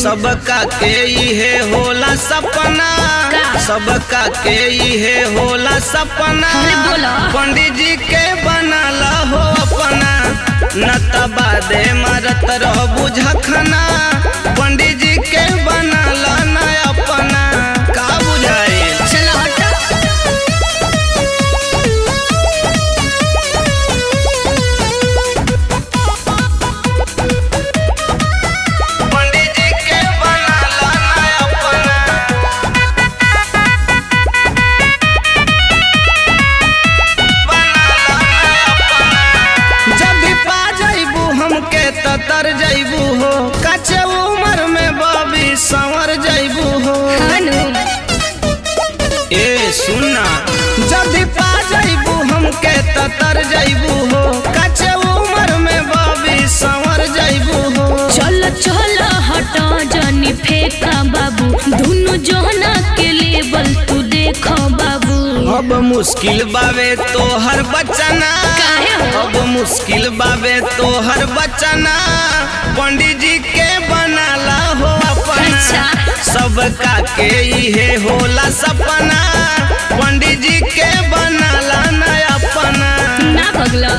सबका के इहे होला सपना का? सबका के इहे होला सपना अरे बोलो। पंडित जी के बनाला हो अपना न तबादे मरत रह बुझखना पंडित जी के बनाला न अपना का बुझाए चलो हटो पंडित जी के बनाला न अपना जब भी पा जइबू हमके त तर जइबू हो कच्चे उम्र में बबी संवर जइबू हो हनु ए सुनना जब भी पा जइबू हमके त तर जइबू हो कच्चे उम्र में बबी संवर जइबू हो चलो चलो हटो जानी फेंका बाबू दोनों जोहना के लेवल तू देखो बाबू अब मुश्किल बावे तो हर बचना काहे हो? अब मुश्किल बावे तो हर बचना पंडित जी के बनाला हो अपना अच्छा। सबका के इहे होला सपना पंडित जी के बनाला न अपना ना पगला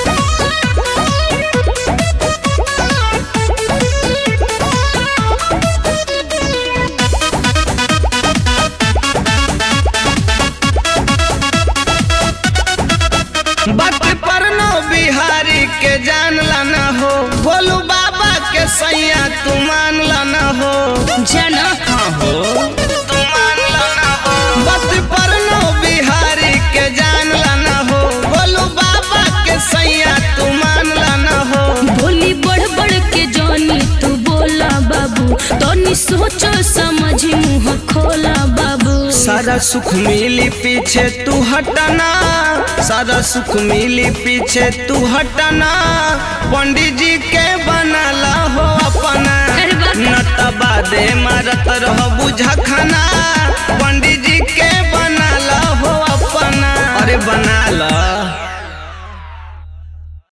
बात पर नो बिहारी के जान लाना हो बोलू बाबा के सैया तू मान लाना हो जाना हाँ हो तू मान लाना हो बात पर नो बिहारी के जान लाना हो बोलू बाबा के सैया तू मान लाना हो बोली बढ़ बढ़ के जानी तू बोला बाबू तनी सोचो समझ मुंह खोला बाबू सारा सुख मिली पीछे तू हटना सारा सुख मिली पीछे तू हटना पंडित जी के बनाला हो अपना अरे वाह। न तबादे मारत रह बुझखना पंडित जी के बनाला हो अपना अरे बनाला